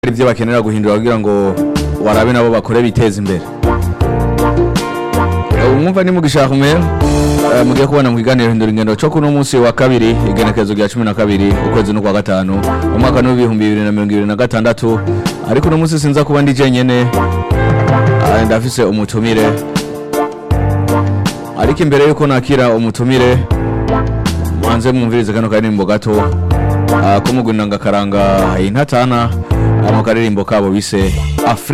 ibyo bakenera guhindura kugira ngo warabe nabo bakore biteza imbere umwumva ni mugisha kumera mugiye kubona mu kiganiro hindura ingendo cyo kuno munsi wa kabiri igenekerezo rya cumi na kabiri ukwezi no kwa gatanu umwaka n'ibihumbi bibiri na mirongo ibiri na gatandatu ariko uno munsi sinza kuba ndi jenyene Ah, ndafise umutumire ariko imbere yuko nakira umutumire mwanze mwumvirize kano karirimbo gato ah, ko mugwinanga karanga intatana mu karirimbo kabo bise Afri